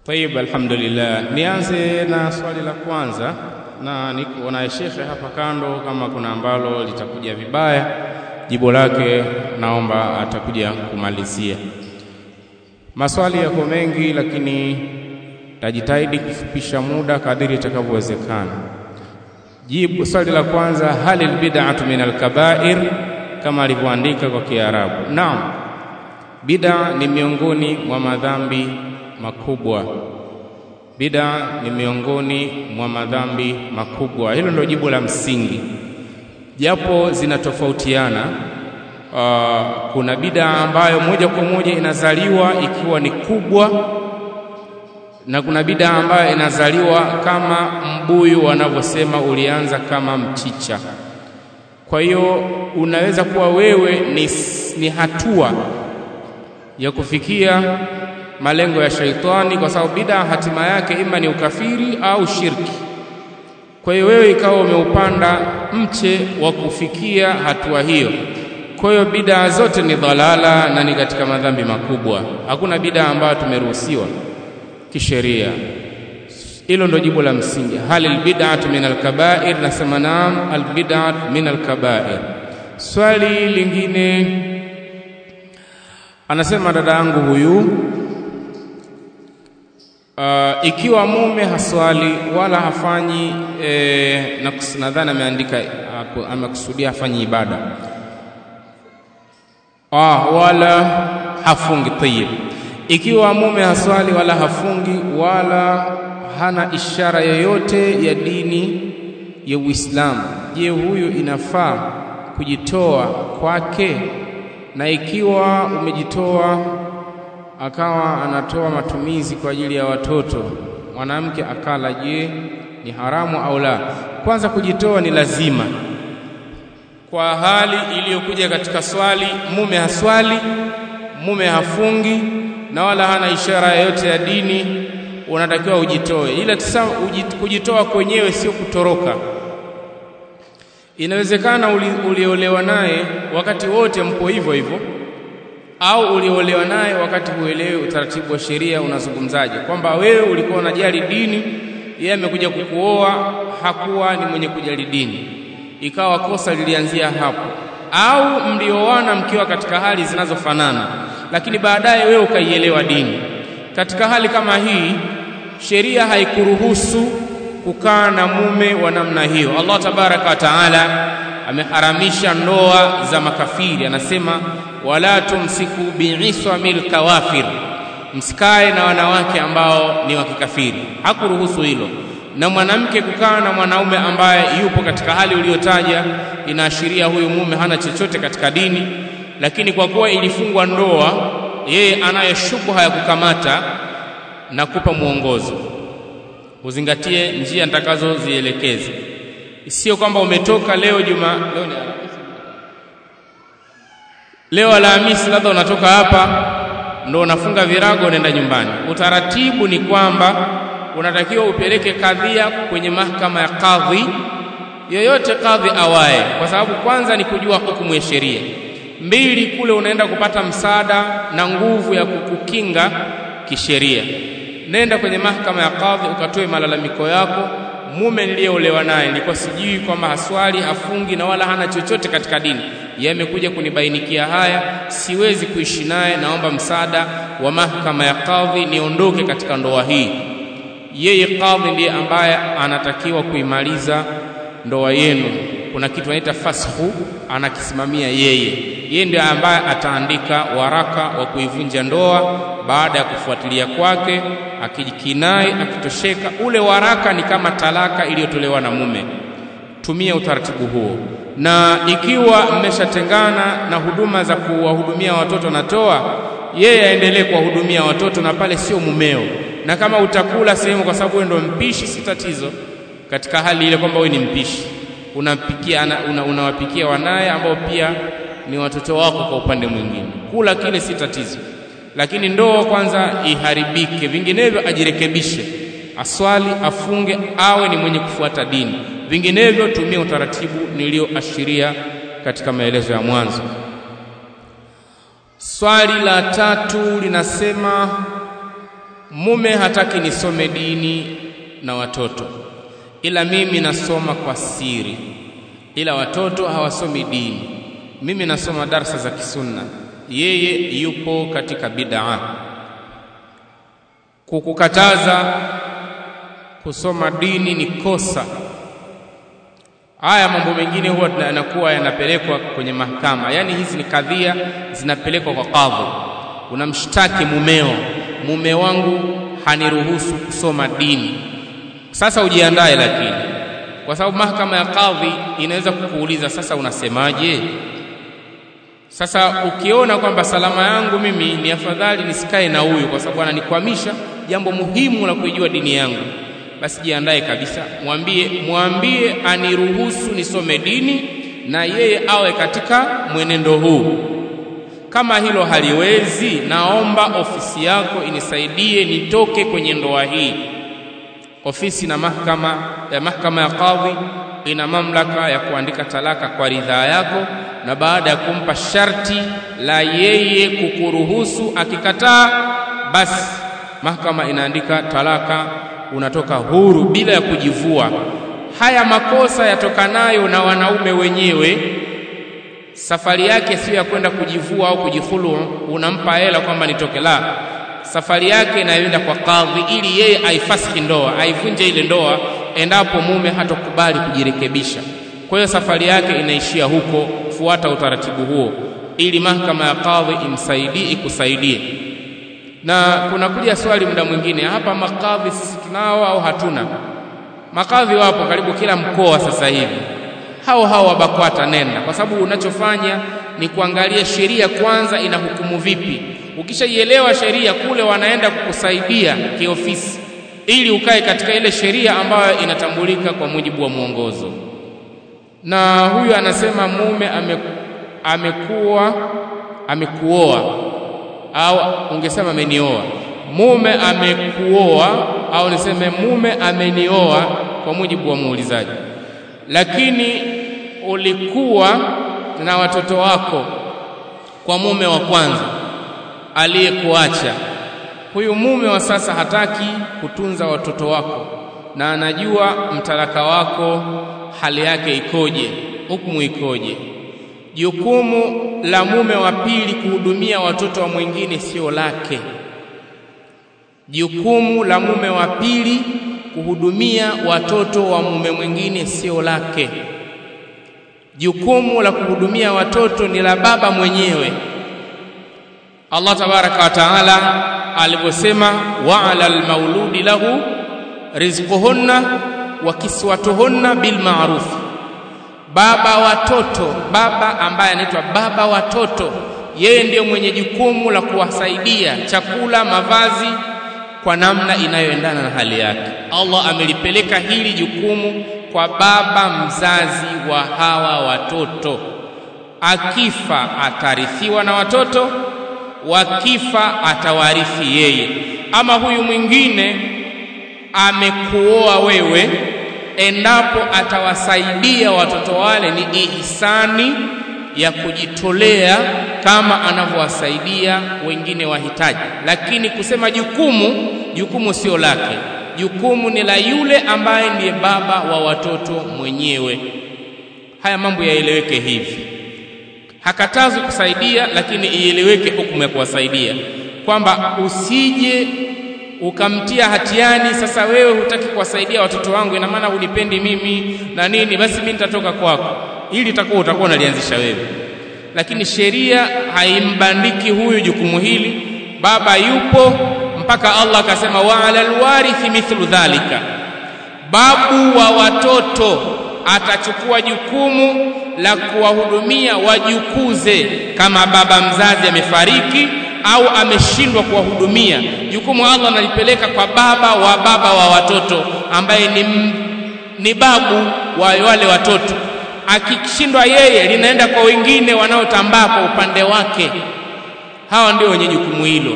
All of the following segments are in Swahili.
Tayib, alhamdulillah. Nianze na swali la kwanza, na niko na shekhe hapa kando, kama kuna ambalo litakuja vibaya, jibu lake naomba atakuja kumalizia. Maswali yako mengi, lakini tajitahidi kufupisha muda kadiri itakavyowezekana. Jibu swali la kwanza, hal albid'atu min alkabair, kama alivyoandika kwa Kiarabu. Naam, bid'a ni miongoni mwa madhambi makubwa. Bid'a ni miongoni mwa madhambi makubwa. Hilo ndio jibu la msingi, japo zinatofautiana. Uh, kuna bid'a ambayo moja kwa moja inazaliwa ikiwa ni kubwa na kuna bid'a ambayo inazaliwa kama mbuyu wanavyosema, ulianza kama mchicha. Kwa hiyo unaweza kuwa wewe ni, ni hatua ya kufikia malengo ya shaitani, kwa sababu bid'a hatima yake ima ni ukafiri au shirki. Kwa hiyo wewe ikawa umeupanda mche wa kufikia hatua hiyo. Kwa hiyo bid'a zote ni dhalala na ni katika madhambi makubwa. Hakuna bid'a ambayo tumeruhusiwa kisheria. Hilo ndo jibu la msingi. Hal albid'atu min alkabair? Nasema naam, albid'atu min alkabair. Swali lingine anasema dada yangu huyu Uh, ikiwa mume haswali wala hafanyi eh, nadhani ameandika amekusudia hafanyi ibada ah, wala hafungi. Tayib, ikiwa mume haswali wala hafungi wala hana ishara yoyote ya dini ya Uislamu, je, huyu inafaa kujitoa kwake? Na ikiwa umejitoa akawa anatoa matumizi kwa ajili ya watoto, mwanamke akala, je, ni haramu au la? Kwanza, kujitoa ni lazima kwa hali iliyokuja katika swali. Mume haswali, mume hafungi na wala hana ishara yoyote ya dini, unatakiwa ujitoe. Ila tisa kujitoa kwenyewe sio kutoroka. Inawezekana uliolewa naye wakati wote mpo hivyo hivyo au uliolewa naye wakati huelewi utaratibu wa sheria unazungumzaje, kwamba wewe ulikuwa unajali dini, yeye amekuja kukuoa hakuwa ni mwenye kujali dini, ikawa kosa lilianzia hapo, au mlioana mkiwa katika hali zinazofanana, lakini baadaye wewe ukaielewa dini. Katika hali kama hii, sheria haikuruhusu kukaa na mume wa namna hiyo. Allah tabaraka wa taala ameharamisha ndoa za makafiri, anasema wala tumsiku biiswamil kawafir, msikae na wanawake ambao ni wa kikafiri. Hakuruhusu hilo. Na mwanamke kukaa na mwanaume ambaye yupo katika hali uliyotaja, inaashiria huyu mume hana chochote katika dini, lakini kwa kuwa ilifungwa ndoa, yeye anayo shubha ya kukamata na kupa mwongozo, uzingatie njia nitakazozielekeza. Sio kwamba umetoka leo juma leo ni leo Alhamisi, labda unatoka hapa ndo unafunga virago unaenda nyumbani. Utaratibu ni kwamba unatakiwa upeleke kadhia kwenye mahakama ya kadhi yoyote, kadhi awaye, kwa sababu kwanza ni kujua hukumu ya sheria, mbili kule unaenda kupata msaada na nguvu ya kukukinga kisheria. Nenda kwenye mahakama ya kadhi ukatoe malalamiko yako mume niliyeolewa naye nilikuwa sijui kwamba haswali hafungi na wala hana chochote katika dini, yeye amekuja kunibainikia haya, siwezi kuishi naye, naomba msaada wa mahakama ya kadhi niondoke katika ndoa hii. Yeye kadhi ndiye ambaye anatakiwa kuimaliza ndoa yenu. Kuna kitu anaita fashu, anakisimamia yeye. Yeye ndiye ambaye ataandika waraka wa kuivunja ndoa baada ya kufuatilia kwake akijikinai akitosheka, ule waraka ni kama talaka iliyotolewa na mume. Tumia utaratibu huo, na ikiwa mmeshatengana na huduma za kuwahudumia watoto natoa, yeye aendelee kuwahudumia watoto na pale sio mumeo. Na kama utakula sehemu, kwa sababu wewe ndo mpishi, si tatizo. Katika hali ile kwamba wewe ni mpishi, unapikia una, unawapikia wanaye ambao pia ni watoto wako kwa upande mwingine, kula kile si tatizo lakini ndoa kwanza iharibike, vinginevyo ajirekebishe, aswali, afunge, awe ni mwenye kufuata dini. Vinginevyo tumia utaratibu nilioashiria katika maelezo ya mwanzo. Swali la tatu linasema mume hataki nisome dini na watoto, ila mimi nasoma kwa siri, ila watoto hawasomi dini. Mimi nasoma darsa za kisunna, yeye yupo katika bid'a. Kukukataza kusoma dini ni kosa. Haya mambo mengine huwa yanakuwa yanapelekwa kwenye mahakama, yaani hizi ni kadhia zinapelekwa kwa kadhi. Unamshtaki mumeo, mume wangu haniruhusu kusoma dini. Sasa ujiandae, lakini kwa sababu mahakama ya kadhi inaweza kukuuliza sasa, unasemaje? Sasa ukiona kwamba salama yangu mimi ni afadhali nisikae na huyu kwa sababu ananikwamisha jambo muhimu la kuijua dini yangu, basi jiandae kabisa, mwambie mwambie aniruhusu nisome dini na yeye awe katika mwenendo huu. Kama hilo haliwezi, naomba ofisi yako inisaidie nitoke kwenye ndoa hii. Ofisi na mahakama ya mahakama ya kadhi ina mamlaka ya kuandika talaka kwa ridhaa yako, na baada ya kumpa sharti la yeye kukuruhusu, akikataa, basi mahakama inaandika talaka, unatoka huru bila ya kujivua. Haya makosa yatokanayo na wanaume wenyewe safari yake sio ya kwenda kujivua au kujihulu, unampa hela kwamba nitoke. La, safari yake inayoenda kwa kadhi ili yeye aifasihi ndoa, aivunje ile ndoa endapo mume hatokubali kujirekebisha. Kwa hiyo safari yake inaishia huko. Fuata utaratibu huo ili mahakama ya kadhi imsaidie, ikusaidie. Na kuna kuja swali muda mwingine hapa, makadhi sisi tunao au hatuna? Makadhi wapo karibu kila mkoa sasa hivi hao hao wabakwata nenda, kwa sababu unachofanya ni kuangalia sheria kwanza inahukumu vipi. Ukishaielewa sheria kule, wanaenda kukusaidia kiofisi, ili ukae katika ile sheria ambayo inatambulika kwa mujibu wa mwongozo. Na huyu anasema mume ame, amekuwa amekuoa, au ungesema amenioa. Mume amekuoa, au niseme mume amenioa, kwa mujibu wa muulizaji lakini ulikuwa na watoto wako kwa mume wa kwanza aliyekuacha. Huyu mume wa sasa hataki kutunza watoto wako na anajua mtalaka wako hali yake ikoje, hukumu ikoje. Jukumu la mume wa pili kuhudumia watoto wa mwingine sio lake. Jukumu la mume wa pili kuhudumia watoto wa mume mwingine sio lake. Jukumu la kuhudumia watoto ni la baba mwenyewe. Allah tabaraka wa taala alivyosema, wa ala almauludi lahu rizquhunna wa kiswatuhunna bil ma'ruf, baba watoto, baba ambaye anaitwa baba watoto, yeye ndiyo mwenye jukumu la kuwasaidia chakula, mavazi kwa namna inayoendana na hali yake. Allah amelipeleka hili jukumu kwa baba mzazi wa hawa watoto. Akifa atarithiwa na watoto, wakifa atawarithi yeye. Ama huyu mwingine amekuoa wewe, endapo atawasaidia watoto wale, ni ihsani ya kujitolea kama anavyowasaidia wengine wahitaji. Lakini kusema jukumu, jukumu sio lake, jukumu ni la yule ambaye ndiye baba wa watoto mwenyewe. Haya mambo yaeleweke hivi. Hakatazwi kusaidia, lakini ieleweke hukumu ya kuwasaidia, kwamba usije ukamtia hatiani. Sasa wewe hutaki kuwasaidia watoto wangu, ina maana unipendi mimi na nini, basi mimi nitatoka kwako. Ili itakuwa utakuwa unalianzisha wewe, lakini sheria haimbandiki huyu jukumu hili. Baba yupo mpaka Allah akasema, wa alal warithi mithlu dhalika, babu wa watoto atachukua jukumu la kuwahudumia wajukuze, kama baba mzazi amefariki au ameshindwa kuwahudumia. Jukumu Allah analipeleka kwa baba wa baba wa watoto ambaye ni, ni babu wa wale watoto. Akishindwa yeye, linaenda kwa wengine wanaotambaa kwa upande wake. Hawa ndio wenye jukumu hilo.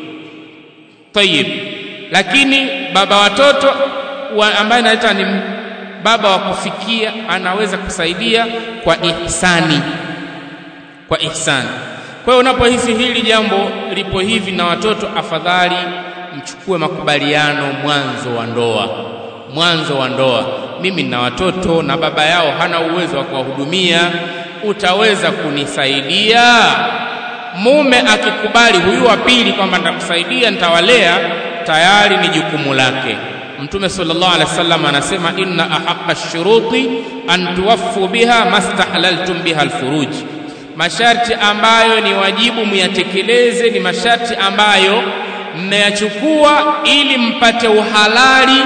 Tayib, lakini baba watoto wa ambaye naita ni baba wa kufikia, anaweza kusaidia kwa ihsani, kwa ihsani. Kwa hiyo unapohisi hili jambo lipo hivi na watoto, afadhali mchukue makubaliano mwanzo wa ndoa mwanzo wa ndoa mimi nina watoto na baba yao hana uwezo wa kuwahudumia utaweza kunisaidia mume akikubali huyu wa pili kwamba nitakusaidia nitawalea tayari ni jukumu lake mtume sallallahu alaihi wasallam anasema inna ahaqqa shuruti an tuwaffu biha mastahlaltum biha alfuruj masharti ambayo ni wajibu muyatekeleze ni masharti ambayo mmeyachukua ili mpate uhalali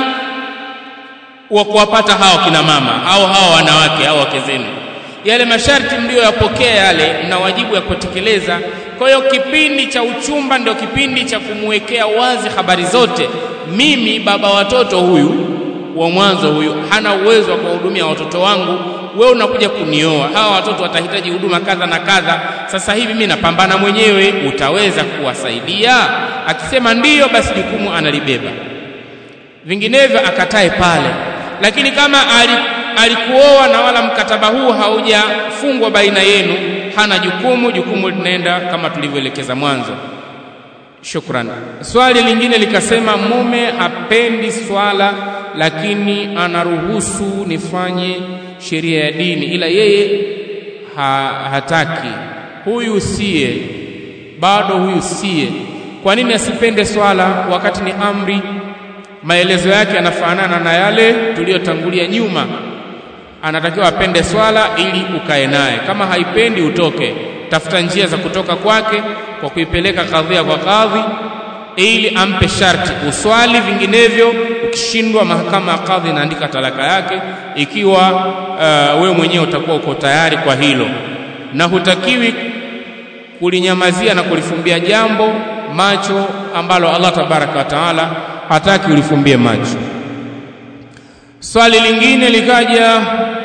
wa kuwapata hao kina mama au hao wanawake au wake zenu yale masharti mliyoyapokea yale mna wajibu ya kutekeleza kwa hiyo kipindi cha uchumba ndio kipindi cha kumwekea wazi habari zote mimi baba watoto huyu wa mwanzo huyu hana uwezo wa kuwahudumia watoto wangu wewe unakuja kunioa hawa watoto watahitaji huduma kadha na kadha sasa hivi mimi napambana mwenyewe utaweza kuwasaidia akisema ndiyo basi jukumu analibeba vinginevyo akatae pale lakini kama alikuoa na wala mkataba huu haujafungwa baina yenu hana jukumu jukumu linaenda kama tulivyoelekeza mwanzo shukran swali lingine likasema mume hapendi swala lakini anaruhusu nifanye sheria ya dini ila yeye ha, hataki huyu siye bado huyu siye kwa nini asipende swala wakati ni amri maelezo yake yanafanana na yale tuliyotangulia nyuma anatakiwa apende swala ili ukae naye kama haipendi utoke tafuta njia za kutoka kwake kwa kuipeleka kadhia kwa kadhi ili ampe sharti uswali vinginevyo ukishindwa mahakama ya kadhi inaandika talaka yake ikiwa uh, wewe mwenyewe utakuwa uko tayari kwa hilo na hutakiwi kulinyamazia na kulifumbia jambo macho ambalo Allah tabaraka wa taala hataki ulifumbie macho swali lingine likaja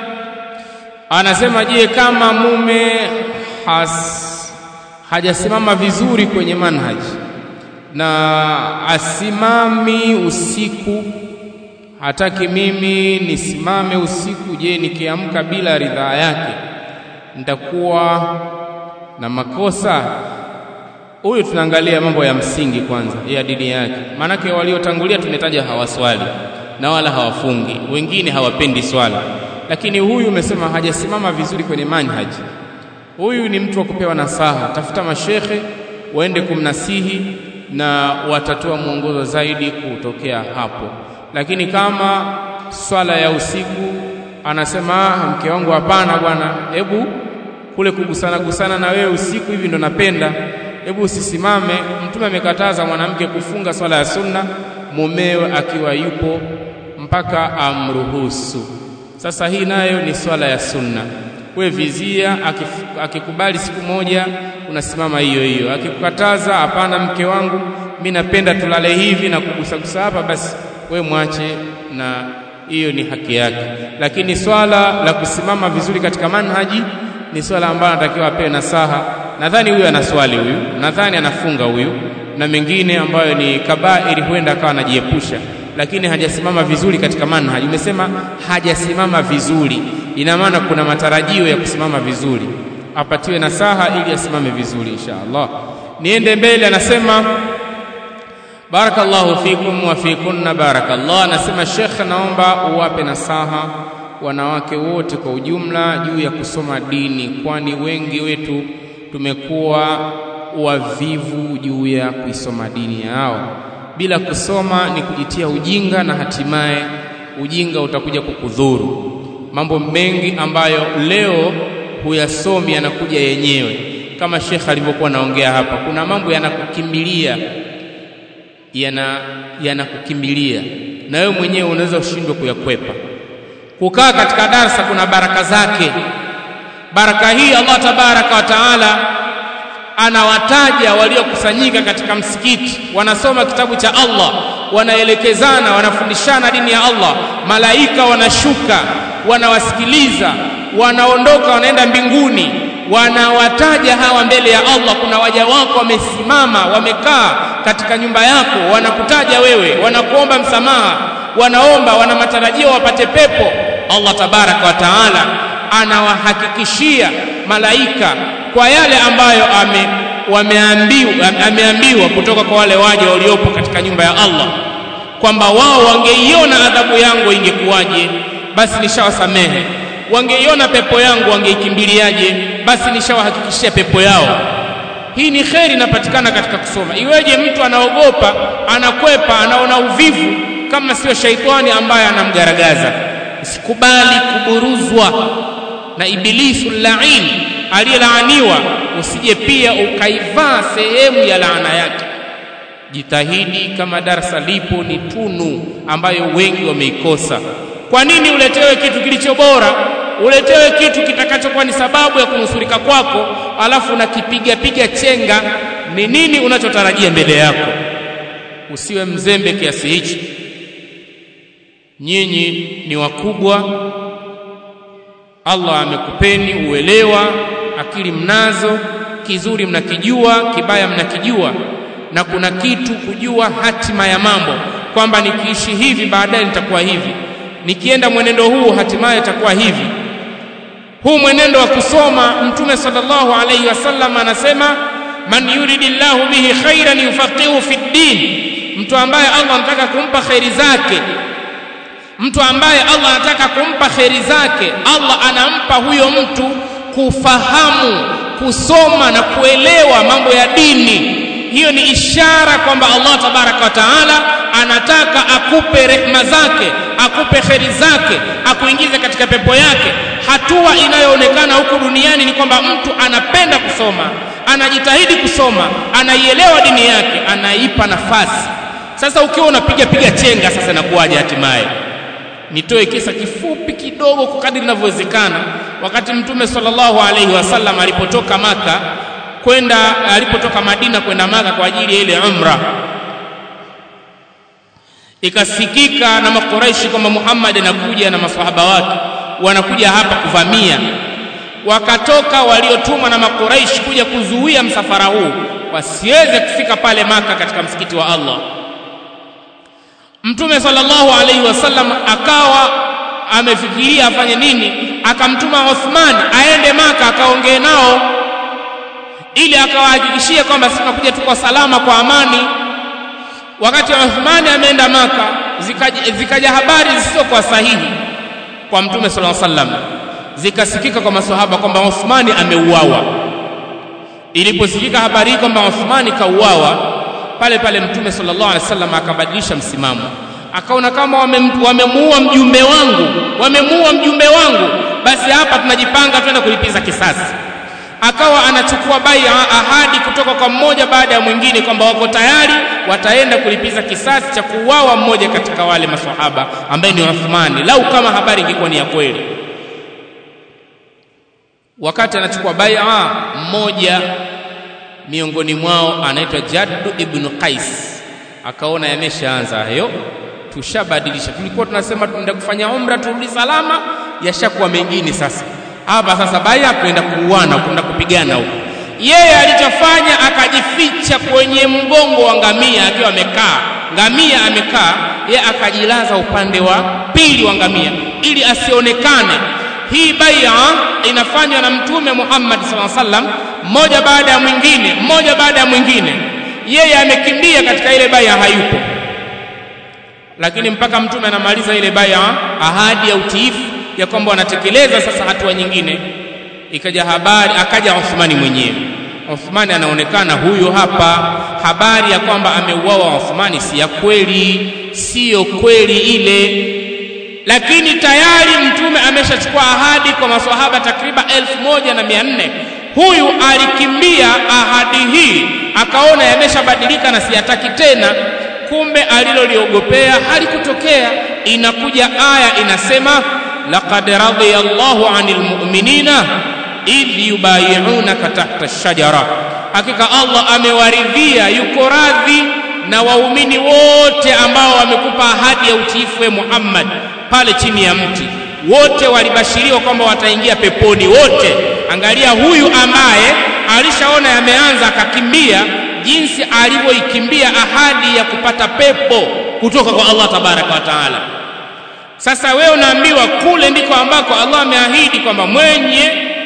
anasema je kama mume has, hajasimama vizuri kwenye manhaji na asimami usiku hataki mimi nisimame usiku je nikiamka bila ridhaa yake nitakuwa na makosa huyu tunaangalia mambo ya msingi kwanza ya dini yake maanake waliotangulia tumetaja hawaswali na wala hawafungi wengine hawapendi swala lakini huyu umesema hajasimama vizuri kwenye manhaji huyu ni mtu wa kupewa nasaha tafuta mashekhe waende kumnasihi na watatoa mwongozo zaidi kutokea hapo lakini kama swala ya usiku anasema mke wangu hapana bwana hebu kule kugusana gusana na wewe usiku hivi ndo napenda hebu usisimame mtume amekataza mwanamke kufunga swala ya sunna mumewe akiwa yupo mpaka amruhusu sasa hii nayo ni swala ya sunna we vizia akikubali siku moja unasimama hiyo hiyo akikukataza hapana mke wangu mi napenda tulale hivi na kugusagusa hapa basi we mwache na hiyo ni haki yake lakini swala la kusimama vizuri katika manhaji ni swala ambalo anatakiwa apewe nasaha nadhani huyu anaswali huyu nadhani anafunga huyu na mengine ambayo ni kabairi huenda akawa anajiepusha lakini hajasimama vizuri katika manhaji umesema hajasimama vizuri ina maana kuna matarajio ya kusimama vizuri apatiwe nasaha ili asimame vizuri insha Allah niende mbele anasema barakallahu fikum wa fikunna barakallah anasema Sheikh naomba uwape nasaha wanawake wote kwa ujumla juu ya kusoma dini kwani wengi wetu tumekuwa wavivu juu ya kuisoma dini yao bila kusoma ni kujitia ujinga na hatimaye ujinga utakuja kukudhuru mambo mengi ambayo leo huyasomi yanakuja yenyewe kama Sheikh alivyokuwa naongea hapa kuna mambo yanakukimbilia yana yanakukimbilia na wewe mwenyewe unaweza ushindwe kuyakwepa kukaa katika darsa kuna baraka zake baraka hii Allah tabaraka wa taala anawataja waliokusanyika katika msikiti wanasoma kitabu cha Allah wanaelekezana wanafundishana dini ya Allah malaika wanashuka wanawasikiliza wanaondoka wanaenda mbinguni wanawataja hawa mbele ya Allah kuna waja wako wamesimama wamekaa katika nyumba yako wanakutaja wewe wanakuomba msamaha wanaomba wana matarajio wapate pepo Allah tabaraka wa taala anawahakikishia malaika kwa yale ambayo ame wameambiwa ameambiwa kutoka kwa wale waja waliopo katika nyumba ya Allah kwamba wao wangeiona adhabu yangu ingekuwaje basi nishawasamehe wangeiona pepo yangu wangeikimbiliaje basi nishawahakikishia pepo yao hii ni kheri inapatikana katika kusoma iweje mtu anaogopa anakwepa anaona uvivu kama sio shaitani ambaye anamgaragaza usikubali kuburuzwa na ibilisu lain aliyelaaniwa usije pia ukaivaa sehemu ya laana yake jitahidi kama darasa lipo ni tunu ambayo wengi wameikosa kwa nini uletewe kitu kilicho bora uletewe kitu kitakachokuwa ni sababu ya kunusurika kwako alafu unakipiga piga chenga ni nini unachotarajia mbele yako usiwe mzembe kiasi hichi nyinyi ni wakubwa Allah amekupeni uelewa akili mnazo kizuri mnakijua kibaya mnakijua na kuna kitu kujua hatima ya mambo kwamba nikiishi hivi baadaye nitakuwa hivi nikienda mwenendo huu hatimaye itakuwa hivi huu mwenendo wa kusoma mtume sallallahu alaihi wasallam anasema man yuridillahu bihi khairan yufaqihu fi ddin mtu ambaye Allah anataka kumpa khairi zake mtu ambaye Allah anataka kumpa kheri zake Allah anampa huyo mtu kufahamu kusoma na kuelewa mambo ya dini hiyo ni ishara kwamba Allah tabaraka wa taala anataka akupe rehma zake akupe kheri zake akuingize katika pepo yake hatua inayoonekana huku duniani ni kwamba mtu anapenda kusoma anajitahidi kusoma anaielewa dini yake anaipa nafasi sasa ukiwa unapiga piga chenga sasa nakuwaje hatimaye nitoe kisa kifupi kidogo kwa kadri inavyowezekana wakati mtume sallallahu alaihi wasallam alipotoka maka kwenda alipotoka madina kwenda maka kwa ajili ya ile umra ikasikika na makuraishi kwamba muhammad anakuja na masahaba wake wanakuja hapa kuvamia wakatoka waliotumwa na makuraishi kuja kuzuia msafara huu wasiweze kufika pale maka katika msikiti wa allah mtume sallallahu alaihi wasallam akawa amefikiria afanye nini akamtuma Uthman aende maka akaongee nao ili akawahakikishie kwamba sinakuja tuko salama kwa amani wakati Uthman ameenda maka zikaja, zikaja habari zisizokuwa sahihi kwa mtume sallallahu alaihi wasallam zikasikika kwa maswahaba kwamba Uthman ameuawa iliposikika habari hii kwamba Uthman kauawa pale pale mtume sallallahu alaihi wasallam akabadilisha msimamo akaona kama wamemuua wame mjumbe wangu wamemuua mjumbe wangu basi hapa tunajipanga twenda kulipiza kisasi akawa anachukua bai ahadi kutoka kwa mmoja baada ya mwingine kwamba wako tayari wataenda kulipiza kisasi cha kuuawa mmoja katika wale maswahaba ambaye ni Uthmani lau kama habari ingekuwa ni ya kweli wakati anachukua bai'a mmoja miongoni mwao anaitwa Jaddu ibn Qais akaona yameshaanza hayo tushabadilisha tulikuwa tunasema tunaenda kufanya umra turudi salama yashakuwa mengine sasa hapa sasa baya kwenda kuuana kwenda kupigana huko yeye alichofanya akajificha kwenye mgongo wa ngamia akiwa amekaa ngamia amekaa yeye akajilaza upande wa pili wa ngamia ili asionekane hii baia inafanywa na mtume Muhammad sallallahu alaihi wasallam mmoja baada ya mwingine mmoja baada ya mwingine yeye amekimbia katika ile baia hayupo lakini mpaka mtume anamaliza ile baia ahadi ya utiifu ya kwamba wanatekeleza sasa hatua nyingine ikaja habari akaja Uthmani mwenyewe Uthmani anaonekana huyo hapa habari ya kwamba ameuawa Uthmani si ya kweli siyo kweli ile lakini tayari mtume ameshachukua ahadi kwa maswahaba takriban elfu moja na mia nne huyu alikimbia ahadi hii akaona yameshabadilika na siyataki tena kumbe aliloliogopea halikutokea inakuja aya inasema laqad radiya Allahu 'anil mu'minina idh yubayi'unaka tahta ash-shajara hakika Allah amewaridhia yuko radhi na waumini wote ambao wamekupa ahadi ya utiifu Muhammad pale chini ya mti wote walibashiriwa kwamba wataingia peponi wote angalia huyu ambaye alishaona yameanza akakimbia jinsi alivyoikimbia ahadi ya kupata pepo kutoka kwa Allah tabaraka wa taala sasa wewe unaambiwa kule ndiko ambako Allah ameahidi kwamba mwenye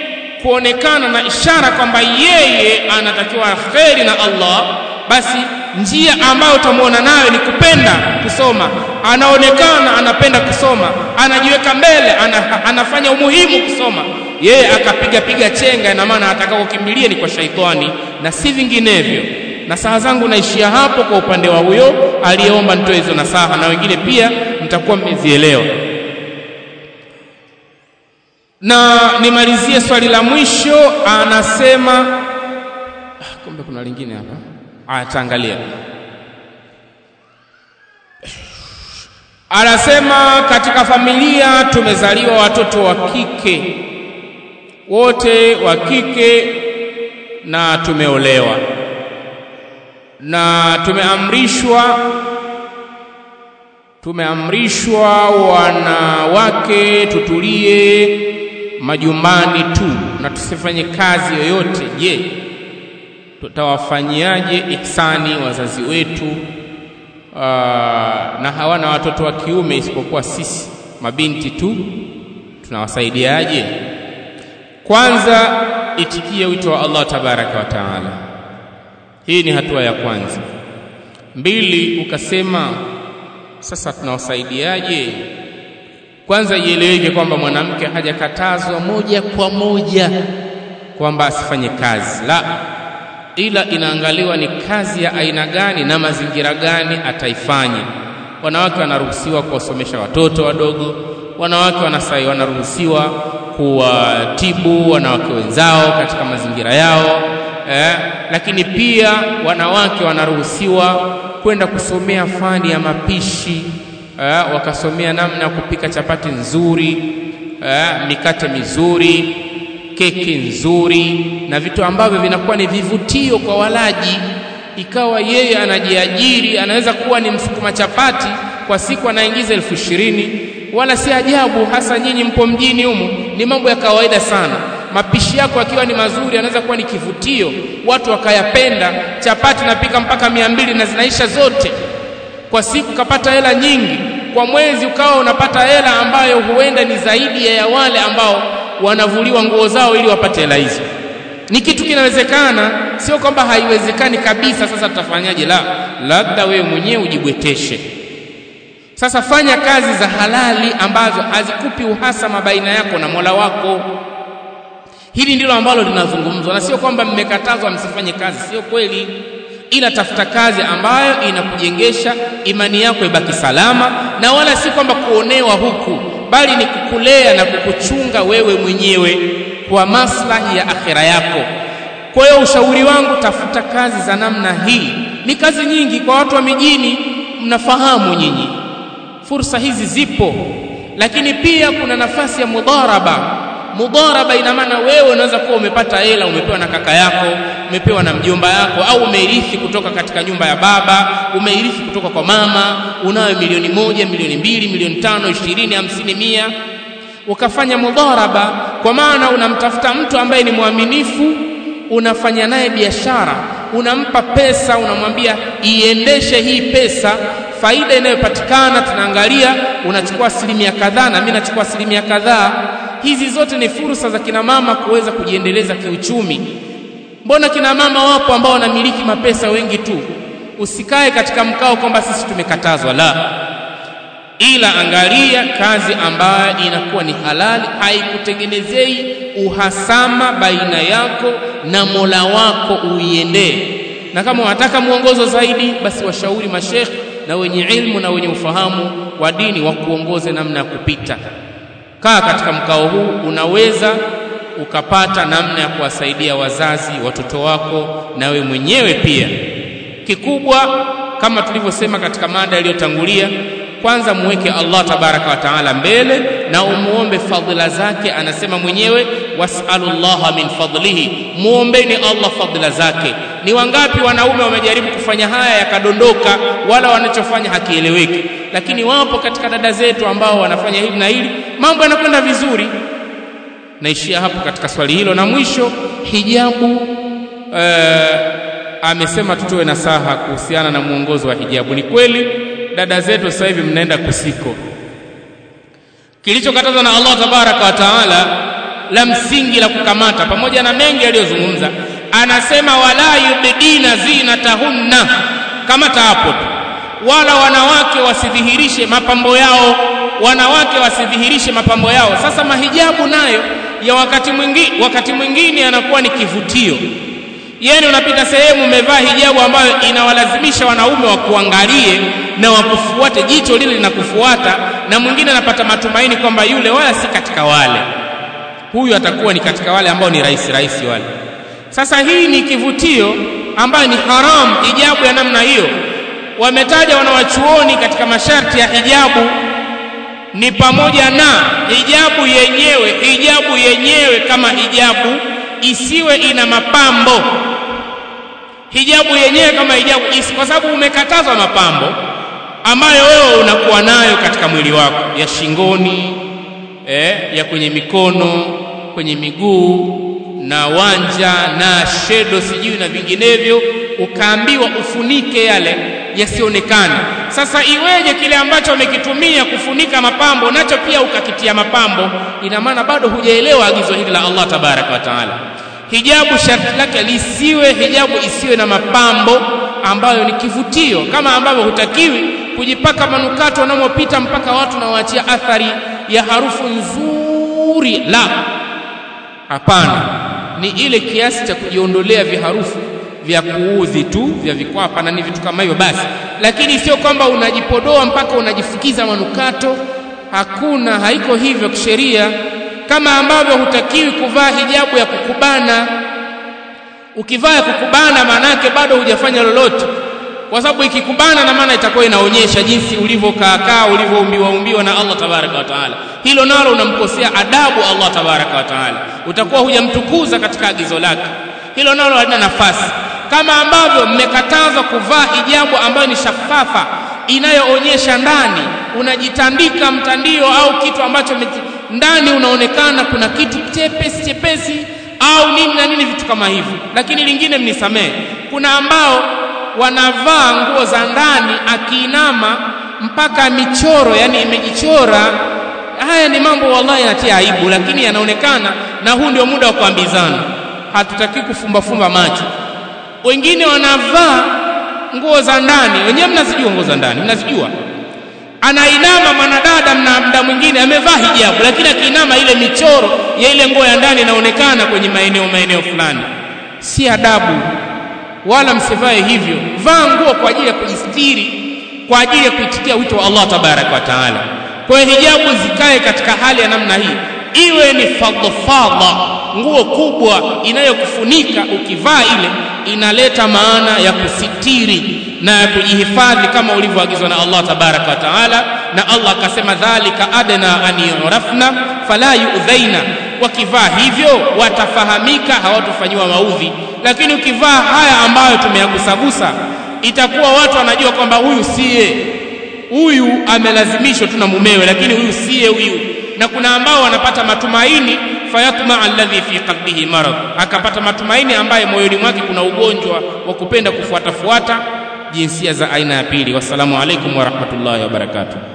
kuonekana na ishara kwamba yeye anatakiwa kheri na Allah basi njia ambayo utamwona nayo ni kupenda kusoma anaonekana anapenda kusoma anajiweka mbele ana, anafanya umuhimu kusoma yeye akapiga piga chenga ina maana atakakokimbilia ni kwa shaitani na si vinginevyo nasaha zangu naishia hapo kwa upande wa huyo aliyeomba nitoe hizo nasaha na wengine pia mtakuwa mmezielewa na nimalizie swali la mwisho anasema ah, kumbe kuna lingine hapa aya taangalia anasema katika familia tumezaliwa watoto wa kike wote wa kike na tumeolewa na tumeamrishwa tumeamrishwa wanawake tutulie majumbani tu na tusifanye kazi yoyote je tutawafanyiaje ihsani wazazi wetu aa, na hawana watoto wa kiume isipokuwa sisi mabinti tu tunawasaidiaje kwanza itikie wito wa Allah tabaraka wa taala hii ni hatua ya kwanza mbili ukasema sasa tunawasaidiaje kwanza ieleweke kwamba mwanamke hajakatazwa moja kwa moja kwamba asifanye kazi la ila inaangaliwa ni kazi ya aina gani na mazingira gani ataifanya wanawake wanaruhusiwa kuwasomesha watoto wadogo wanawake wanasai wanaruhusiwa kuwatibu wanawake wenzao katika mazingira yao eh, lakini pia wanawake wanaruhusiwa kwenda kusomea fani ya mapishi eh, wakasomea namna ya kupika chapati nzuri eh, mikate mizuri keki nzuri na vitu ambavyo vinakuwa ni vivutio kwa walaji ikawa yeye anajiajiri anaweza kuwa ni msukuma chapati kwa siku anaingiza elfu ishirini wala si ajabu hasa nyinyi mpo mjini humu ni mambo ya kawaida sana mapishi yako akiwa ni mazuri anaweza kuwa ni kivutio watu wakayapenda chapati napika mpaka mia mbili na zinaisha zote kwa siku kapata hela nyingi kwa mwezi ukawa unapata hela ambayo huenda ni zaidi ya wale ambao wanavuliwa nguo zao ili wapate hela hizo ni kitu kinawezekana sio kwamba haiwezekani kabisa sasa tutafanyaje la labda wewe mwenyewe ujibweteshe sasa fanya kazi za halali ambazo hazikupi uhasama baina yako na Mola wako hili ndilo ambalo linazungumzwa na sio kwamba mmekatazwa msifanye kazi sio kweli ila tafuta kazi ambayo inakujengesha imani yako ibaki salama na wala si kwamba kuonewa huku bali ni kukulea na kukuchunga wewe mwenyewe kwa maslahi ya akhira yako kwa hiyo ushauri wangu tafuta kazi za namna hii ni kazi nyingi kwa watu wa mijini mnafahamu nyinyi fursa hizi zipo lakini pia kuna nafasi ya mudharaba mudharaba ina maana wewe unaweza kuwa umepata hela umepewa na kaka yako umepewa na mjomba yako au umeirithi kutoka katika nyumba ya baba umeirithi kutoka kwa mama unayo milioni moja milioni mbili milioni tano ishirini hamsini mia ukafanya mudharaba kwa maana unamtafuta mtu ambaye ni mwaminifu unafanya naye biashara unampa pesa unamwambia iendeshe hii pesa faida inayopatikana tunaangalia unachukua asilimia kadhaa na mimi nachukua asilimia kadhaa hizi zote ni fursa za kina mama kuweza kujiendeleza kiuchumi mbona kina mama wapo ambao wanamiliki mapesa wengi tu usikae katika mkao kwamba sisi tumekatazwa la ila angalia kazi ambayo inakuwa ni halali haikutengenezei uhasama baina yako na Mola wako uiendee na kama unataka mwongozo zaidi basi washauri mashekh na wenye ilmu na wenye ufahamu wa dini wa kuongoze namna ya kupita kaa katika mkao huu unaweza ukapata namna ya kuwasaidia wazazi watoto wako na we mwenyewe pia kikubwa kama tulivyosema katika mada iliyotangulia kwanza muweke Allah tabaraka wa taala mbele na umuombe fadhila zake anasema mwenyewe wasalullaha min fadlihi muombeni Allah fadhila zake ni wangapi wanaume wamejaribu kufanya haya yakadondoka wala wanachofanya hakieleweki lakini wapo katika dada zetu ambao wanafanya hili na hili mambo yanakwenda vizuri naishia hapo katika swali hilo na mwisho hijabu ee, amesema tutoe nasaha kuhusiana na mwongozo wa hijabu ni kweli dada zetu sasa hivi mnaenda kusiko kilichokatazwa na Allah tabaraka wa taala la msingi la kukamata pamoja na mengi aliyozungumza anasema wala yubdina zinatahunna kamata hapo tu wala wanawake wasidhihirishe mapambo yao wanawake wasidhihirishe mapambo yao sasa mahijabu nayo ya wakati mwingine wakati mwingine yanakuwa ni kivutio yani unapita sehemu umevaa hijabu ambayo inawalazimisha wanaume wakuangalie na wakufuate jicho lile linakufuata na mwingine anapata matumaini kwamba yule wala si katika wale huyu atakuwa ni katika wale ambao ni rahisi rahisi wale sasa hii ni kivutio ambayo ni haram hijabu ya namna hiyo wametaja wanawachuoni katika masharti ya hijabu ni pamoja na hijabu yenyewe hijabu yenyewe kama hijabu isiwe ina mapambo hijabu yenyewe kama hijabu isi, kwa sababu umekatazwa mapambo ambayo wewe unakuwa nayo katika mwili wako ya shingoni eh, ya kwenye mikono kwenye miguu na wanja na shedo sijui na vinginevyo ukaambiwa ufunike yale yasionekane sasa iweje kile ambacho umekitumia kufunika mapambo nacho pia ukakitia mapambo ina maana bado hujaelewa agizo hili la Allah tabaraka wa taala hijabu sharti lake lisiwe hijabu isiwe na mapambo ambayo ni kivutio kama ambavyo hutakiwi kujipaka manukato wanamopita mpaka watu nawaachia athari ya harufu nzuri la hapana ni ile kiasi cha kujiondolea viharufu vya kuudhi tu vya vikwapa na ni vitu kama hivyo basi lakini sio kwamba unajipodoa mpaka unajifukiza manukato hakuna haiko hivyo kisheria kama ambavyo hutakiwi kuvaa hijabu ya kukubana ukivaa ya kukubana maana yake bado hujafanya lolote kwa sababu ikikubana na maana itakuwa inaonyesha jinsi ulivyokaakaa ulivyoumbiwa umbiwa na Allah tabaraka wa taala hilo nalo unamkosea adabu Allah tabaraka wa taala utakuwa hujamtukuza katika agizo lake hilo nalo halina nafasi kama ambavyo mmekatazwa kuvaa hijabu ambayo ni shafafa inayoonyesha ndani unajitandika mtandio au kitu ambacho ndani unaonekana kuna kitu chepesi chepesi au nini na nini vitu kama hivyo lakini lingine mnisamee kuna ambao wanavaa nguo za ndani akiinama mpaka michoro yani imejichora haya ni mambo wallahi yanatia aibu lakini yanaonekana na huu ndio muda wa kuambizana hatutaki kufumbafumba macho wengine wanavaa nguo za ndani wenyewe mnazijua nguo za ndani mnazijua anainama mwanadada mna mda mwingine amevaa hijabu lakini akiinama ile michoro ya ile nguo ya ndani inaonekana kwenye maeneo maeneo fulani si adabu wala msivae hivyo vaa nguo kwa ajili ya kujistiri kwa ajili ya kuitikia wito wa Allah tabaraka wa taala kwa hiyo hijabu zikae katika hali ya namna hii iwe ni fadhafadha nguo kubwa inayokufunika ukivaa ile inaleta maana ya kusitiri na ya kujihifadhi kama ulivyoagizwa na Allah tabaraka wa taala na Allah akasema dhalika adna an yurafna fala yu'dhaina wakivaa hivyo watafahamika hawatofanyiwa maudhi lakini ukivaa haya ambayo tumeyagusagusa itakuwa watu wanajua kwamba huyu siye huyu amelazimishwa tu na mumewe lakini huyu siye huyu na kuna ambao wanapata matumaini fayatma alladhi fi qalbihi marad akapata matumaini ambaye moyoni mwake kuna ugonjwa wa kupenda kufuatafuata jinsia za aina ya pili wassalamu alaikum warahmatullahi wabarakatuh